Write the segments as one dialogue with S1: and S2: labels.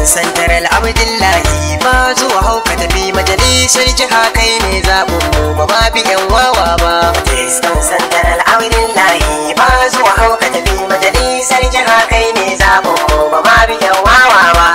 S1: santar al'abdillahi ba zuwa hauka tafi majalisar jiha kai ne zaɓin mu ba ma bi yan wawa ba majalisar santar al'abdillahi ba zuwa hauka tafi majalisar jiha kai ne zaɓin mu ba ma bi yan wawa ba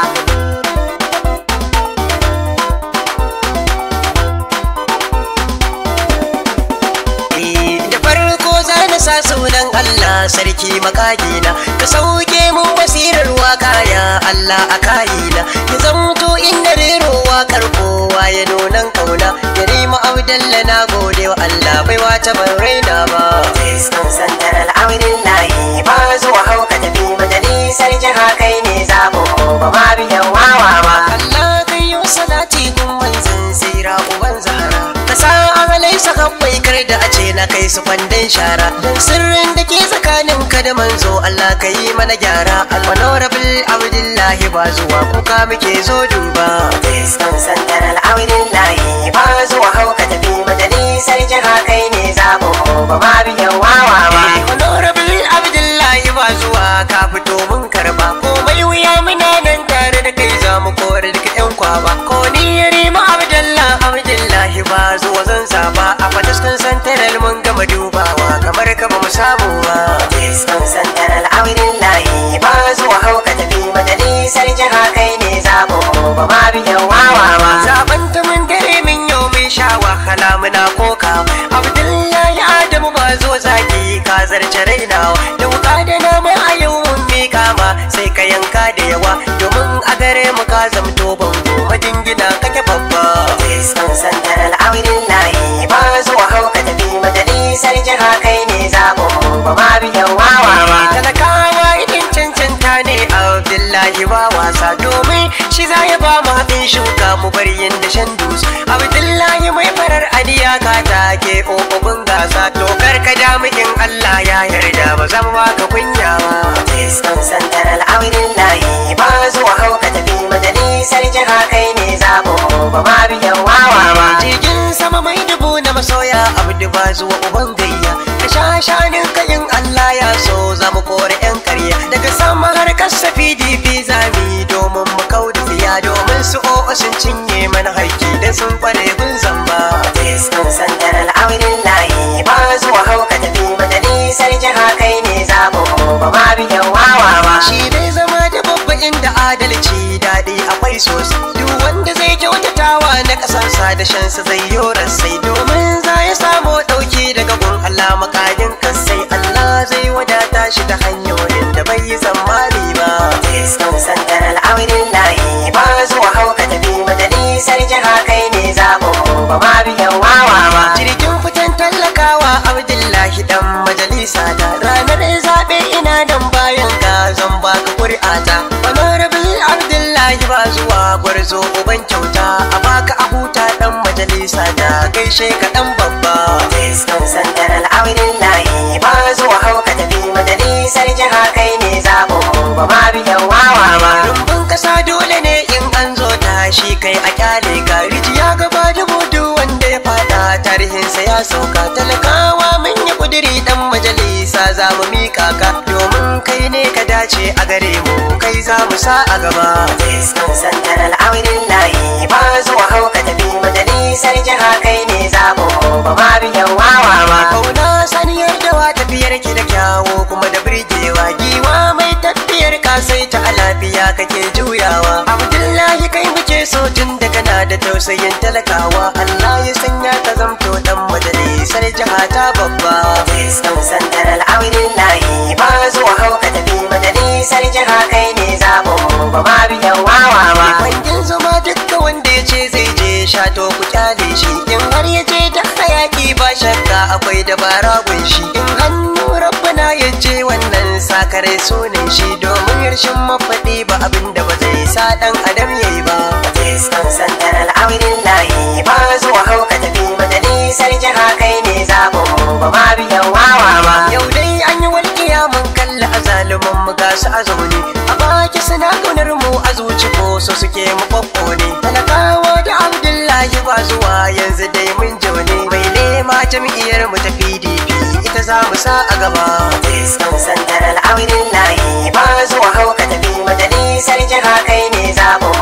S1: da farko za na sa sunan Allah sarki makagina ka sauke mun basirar waka ya Allah a kayina ya zamto inda rero wakar kowa ya nunan kauna ya rima abdalla na gode wa Allah bai wata ban raina ba Tiskan santar al'awirin layi ba zuwa hauka tafi majalisar jiha kai ne zaɓin mu ba ma biyan wawa ba Allah kai yi salati kun manzan sira uban zahara ka sa amalai saka bai kar da a ce na kai su kwandon shara don sirrin da ke tsakanin ka da manzo Allah ka yi mana gyara almanorabul abdullahi ba zuwa kuka muke zo duba Tiskan santar al'abdullahi ba zuwa hauka tafi majalisar jiha kai ne zaɓin mu ba ma biyan wawa ba honorable abdullahi ba zuwa ka fito mun karba komai wuya muna nan tare da kai za mu kore duka yan kwaba ko ni ya rima abdullah abdullahi ba zuwa zan saba a fataskan santaral mun gama dubawa kamar ka ba mu samu ba fataskan santaral abdullahi ba zuwa hauka tafi majalisar jiha kai ne zaɓin mu ba ma biyan wawa ba zaɓen ta mun dare min yau mun sha wahala muna koka abdullahi adamu ba zo zaki ka zarce rainawa da wuka da nama a yau mun mika ma sai ka yanka da yawa domin a gare mu ka zamto bango majingina kake babba Tiskan santar al'awirin layi ba zuwa hauka tafi majalisar jiha kai ne zaɓin mu ba ma biyan wawa ba talakawa idan cancanta ne abdullahi ba wasa domin shi za ya ba mu haɗin shuka mu bar yin da shan dus abdullahi mai farar adiya ka take ƙoƙobin gasa dokar ka jami'in allah ya yarda ba zan baka kunya ba tiskan santar al'awirin layi ba zuwa hauka tafi majalisar jiha kai ne zaɓin mu ba ma biyan wawa ba jirgin sama mai dubu na masoya abdu ba zuwa uban gayya ka sha shanin ka in allah ya so za mu kore yan karya daga sama har kasa pdp zami domin mu kau da tsiya domin su o'o sun cinye mana haiki da sun kware gun zamba tiskan santar al'awirin layi ba zuwa hauka tafi majalisar jiha kai ne zaɓin mu ba ma biyan wawa ba shi dai zama da babba inda adalci daɗi akwai sosai duk wanda zai kyautatawa na ƙasarsa da shansa zai yorar sai domin za ya samu ɗauki daga gun Allah makadin kasai Allah zai wadata shi ta hanyoyin da bai yi tsammani ba tiskan santar al'awirin layi ba zuwa hauka tafi majalisar jiha kai ne zaɓin mu ba ma biyan wawa ba jirgin fitan tallakawa abdullahi dan majalisa ta ranar zaɓe ina dan bayan ka zan baka ƙuri'ata honorable abdullahi ba zuwa gwarzo uban kyauta a baka a huta dan majalisa ta gaishe ka dan babba tiskan santar al'awirin layi ba zuwa hauka tafi majalisar jiha kai ne zaɓin mu ba ma biyan wawa ba rumbun kasa dole ne in an zo tashi kai a kyale ka rijiya gaba da mudu wanda ya fada tarihinsa ya sauka talakawa mun yi kudiri dan majalisa za mu mika ka domin kai ne ka dace a gare mu kai za mu sa a gaba tiskan santar al'awirin layi ba zuwa hauka tafi majalisar jiha kai ne zaɓin mu ba ma biyan wawa ba kauna saniyar dawa tafiyar ki da kyawo kuma da birgewa giwa mai tafiyar ka sai ta lafiya kake juyawa abdullahi kai muke so tun da kana da tausayin talakawa Allah ya sanya ka zamto dan majalisar jiha ta babba tiskan santar al'awirin layi ba zuwa hauka tafi majalisar jiha kai ne zaɓin mu ba ma biyan wawa ba kwangin zuma dukka wanda ya ce zai je shato ku kyale shi in har ya je da hayaki ba shakka akwai dabara gunshi in hannu rabbana ya je wannan sakare sunan shi domin yarshin mafaɗi ba abin da ba zai sa ɗan adam yayi ba tiskan santar al'awirin layi ba zuwa hauka tafi majalisar jiha kai ne zaɓin mu ba ma biyan wawa ba yau dai an yi walƙiya mun kalla a zaluman mu ga su a zaune a baki suna ƙaunar mu a zuci ko so suke mu ɓaɓɓo ne talakawa da abdullahi ba zuwa yanzu dai mun jaune mai nema jam'iyyar mu ta pdp ita za mu sa a gaba tiskan santar al'awirin layi ba zuwa hauka tafi majalisar jiha kai ne zaɓin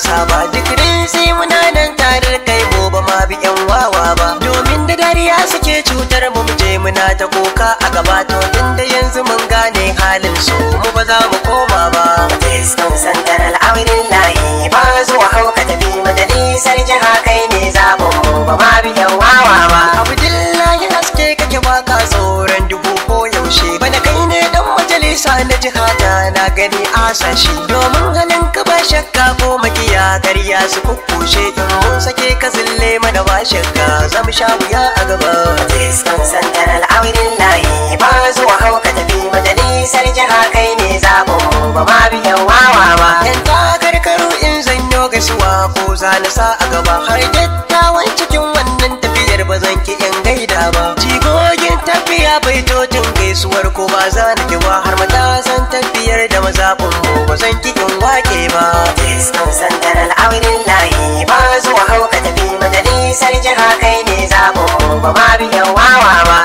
S1: wasa ba duk sai muna nan tare da kai mu ba ma bi yan wawa ba domin da dariya suke cutar mu mu je muna ta kuka a gaba to tunda yanzu mun gane halin su mu ba za mu koma ba
S2: Diskan santar al'aurin layi ba zuwa hauka tafi majalisar jiha kai ne zaɓin mu ba ma biyan wawa ba.
S1: abdullahi haske kake baka tsoron dubu ko yaushe bana kai ne dan majalisa na jihata na gani asashi domin halin ka ba shakka ko makiya karya su kukkushe in mun sake ka zille mana ba shakka zamu sha wuya a gaba
S2: Diskan santar al'aurin layi ba zuwa hauka tafi majalisar jiha kai ne zaɓin mu ba ma biyan wawa ba.
S1: yan takarkaru in zanyo gaisuwa ko za na sa a gaba har dattawan cikin wannan tafiyar ba zan ki in gaida ba jigogin tafiya bai totin gaisuwar ko ba za na ki ba har matasan tafiyar da mazaɓin mu ba zan ki in wake ba
S2: Diskan santar al'aurin layi ba zuwa hauka tafi majalisar jiha kai ne zaɓin mu ba ma biyan wawa ba.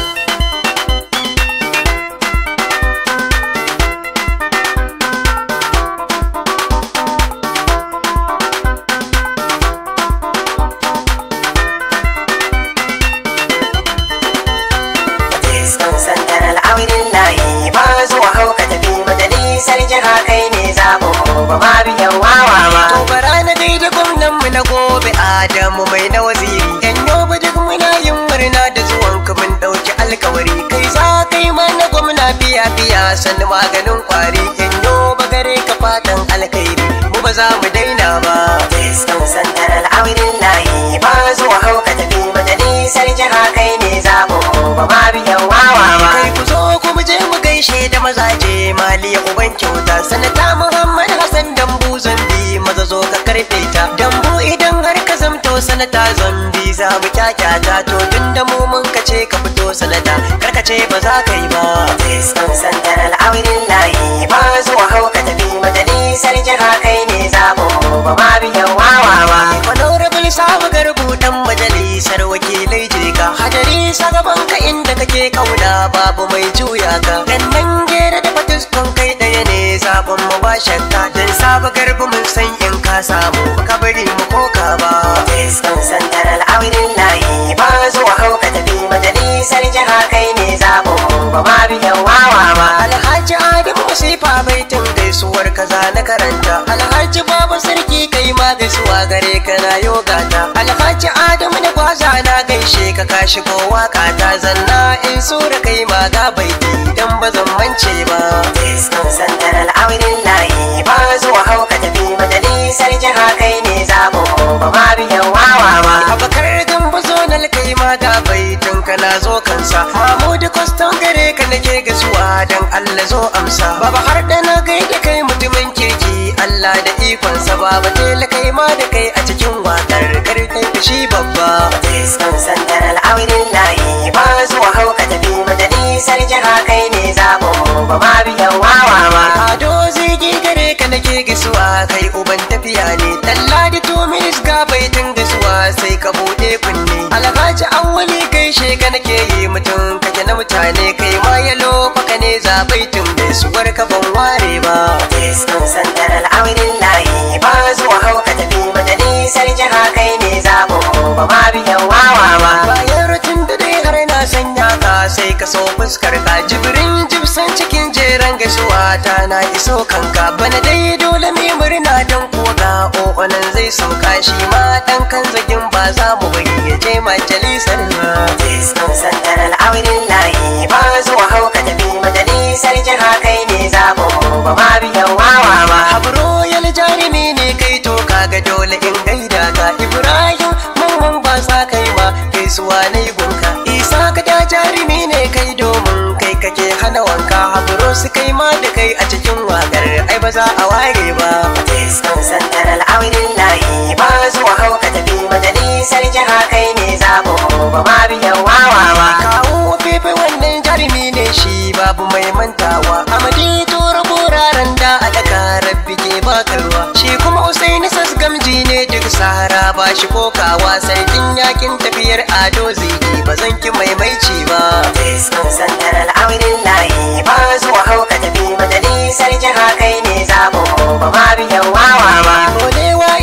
S2: Diskan santar al'aurin layi ba zuwa hauka tafi majalisar jiha kai ne zaɓin mu ba ma biyan wawa ba.
S1: to bara na gaida gwamnan mu na gobe adamu mai na waziri yan yobe duk muna yin murna da zuwan ka mun ɗauki alkawari kai za kai mana gwamna biya biya sannu maganin kwari yan yobe gare ka fatan alkhairi mu ba za mu daina ba
S2: Diskan santar al'aurin layi ba zuwa hauka tafi majalisar jiha kai ne zaɓin mu ba ma biyan wawa ba.
S1: kai ku zo ku mu je mu gaishe da mazaje maliya uban kyauta sanata muhammad hassan dambu zambi maza zo ka karfe ta dambu idan har ka zamto sanata zambi za mu kyakyata to tun da mu mun ka ce ka fito sanata kar ka ce ba za ka yi ba
S2: Diskan santar al'aurin layi ba zuwa hauka tafi majalisar jiha kai ne zaɓin mu ba ma biyan wawa ba.
S1: honorable sabu garbu dan majalisar wakilai je ka hadari sagaban ka inda kake kauna babu mai juya ka dan nan gera da fatuskon kai daya ne zaben mu ba shakka dan sabu garbu mun san in ka samu ka bari mu koka ba
S2: Diskan santar al'aurin layi ba zuwa hauka tafi majalisar jiha kai ne zaɓin mu ba ma biyan wawa ba.
S1: alhaji adamu masifa baitin gaisuwar kaza na karanta alhaji babu sarki kai ma gaisuwa gare ka na yogata alhaji adamu na gwaza na gaishe ka ka shigo waka ta zanna in sura kai ma ga baiti dan ba zan mance ba
S2: Diskan santar al'aurin layi ba zuwa hauka tafi majalisar jiha kai ne zaɓin mu ba ma biyan wawa ba.
S1: abakar gambo zonal kai ma ga baitin ka na zo kansa mamudu kwaston gare ka nake gaisuwa dan allah zo amsa baba har da na gaida kai mutumin kirki allah da ikonsa baba tela kai ma da kai a cikin wakar kar kai fushi babba
S2: Diskan santar al'aurin layi ba zuwa hauka tafi majalisar jiha kai ne zaɓin mu ba ma biyan wawa ba.
S1: ado zigi gare ka nake gaisuwa kai uban tafiya ne talla da tumis ga baitin gaisuwa sai ka bude kunne alhaji awwali gaishe ka nake yi mutum kake na mutane kai ma yalo faka ne za baitin gaisuwar ka ban ware ba
S2: Diskan santar al'aurin layi ba zuwa hauka tafi majalisar jiha kai ne zaɓin mu ba ma biyan wawa ba.
S1: bayan rutun da dai har na sanya ka sai ka so fuskar ka jibrin jibsan cikin jeren gaisuwa ta na iso kanka bana dai dole mai murna don koga o'onan zai sauka shi ma dan kan zagin ba za mu bari ya je majalisar ba
S2: Diskan santar al'aurin layi ba zuwa hauka tafi majalisar jiha kai ne zaɓin mu ba ma biyan wawa ba.
S1: habro yal jarumi ne kai to kaga dole in gaida ka ibrahim mamman ba sa kai ma gaisuwa na gunka isa ka da jarumi ne kai domin kai kake hana wanka habro su kai ma da kai a cikin wakar ai ba za a ware ba
S2: Diskan santar al'aurin layi ba zuwa hauka tafi majalisar jiha kai ne zaɓin mu ba ma biyan wawa ba.
S1: kawo fefe wannan jarumi ne shi babu mai mantawa amadi tura buraren da a daka rabbi ke baka ruwa shi kuma usaini sasgamji ne duk sahara ba shi kokawa sarkin yakin tafiyar ado zigi ba zan ki maimaici ba
S2: Diskan santar al'aurin layi ba zuwa hauka tafi majalisar jiha kai ne zaɓin mu ba ma biyan wawa ba.
S1: Bolewa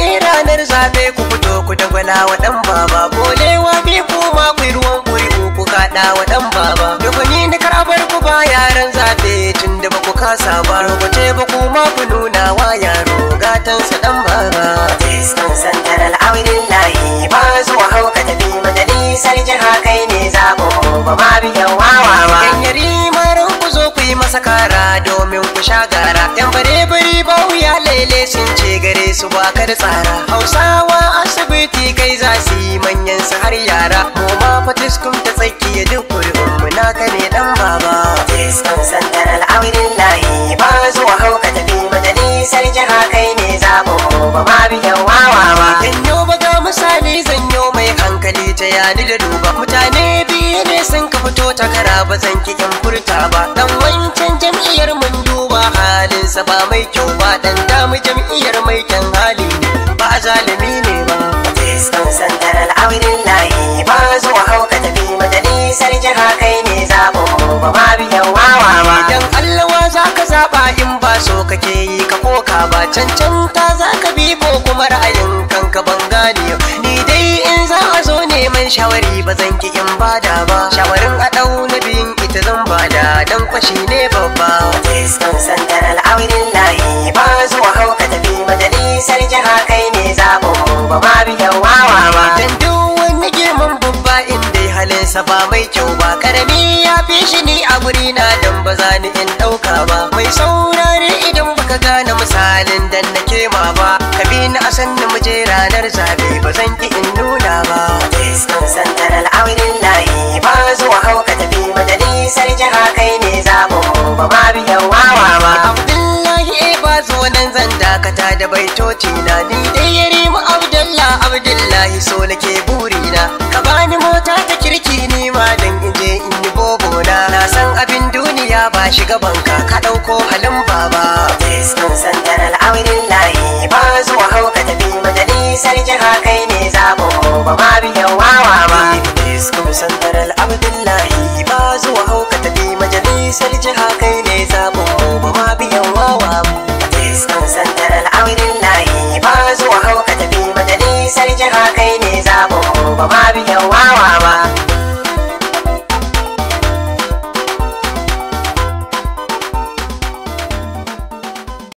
S1: ranar zabe ku fito ku dagwala wa dan baba bolewa bi kuma ku yi ruwan kuri'u ku kaɗa wa dan baba da gwani na karabar ku ba yaran zabe tun da ba ku kasa ba rubuce ba kuma ku nuna wa yaro gatansa dan baba
S2: Iskan santar al'aurin layi ba zuwa hauka tafi majalisar jiha kai ne zaɓin mu ba ma biyan wawa ba.
S1: yan yari maran ku zo ku yi masa kara domin ku sha gara yan bare bari ba wuya lele sun ce gare su ba ka da tsara hausawa asibiti kai za su yi manyan su har yara mu ma fatiskum ta tsakiya duk kuri'un mu naka ne dan baba
S2: Iskan santar al'aurin layi ba zuwa hauka tafi majalisar jiha kai ne zaɓin mu ba ma biyan wawa ba.
S1: Yanyo ba ga misali zanyo mai hankali ta yani da duba mutane biyu ne sun ka fito takara ba zan ki in furta ba dan wancan jam'iyyar mun duba halinsa ba mai kyau ba dan damu jam'iyyar mai kyan hali ne ba zalimi ne ba
S2: Iskan santar al'aurin layi ba zuwa hauka tafi majalisar jiha kai ne zaɓin mu ba ma biyan wawa ba.
S1: idan allawa za ka zaɓa in ba so kake yi ka koka ba cancanta za ka bi ko kuma ra'ayin kanka ban gane ni dai in za a zo neman shawari ba zan ki in bada ba shawarin a ɗau na biyun ita zan bada dan kwashi ne babba
S2: Iskan santar al'aurin layi ba zuwa hauka tafi majalisar jiha kai ne zaɓin mu ba ma biyan wawa ba.
S1: dan duk wani girman babba in dai halinsa ba mai kyau ba karami ya fi shi ni a guri na dan ba za ni in ɗauka ba mai saurare idan baka gane misalin dan na kema ba ka bi ni a san mu je ranar zabe ba zan ki in nuna ba
S2: Iskan santar al'aurin layi ba zuwa hauka tafi majalisar jiha kai ne zaɓin mu ba ma biyan wawa ba.
S1: Abdullahi e ba zo nan zan dakata da baitoci na ni dai yare mu Abdullah Abdullahi so nake burina ka bani mota ta kirki ni ma dan in je in yi bobo na na san abin duniya ba shi gaban ka ka dauko halin baba
S2: Iskan santar al'aurin layi ba zuwa hauka tafi majalisar jiha kai ne zaɓin mu ba ma biyan wawa ba.
S1: Iskum santar Abdullahi ba zuwa hauka tafi majalisar jiha kai ne zabon mu ba ma biyan wawa
S2: Iskan santar al'aurin layi ba zuwa hauka tafi majalisar jiha kai ne zaɓin mu ba ma biyan wawa ba.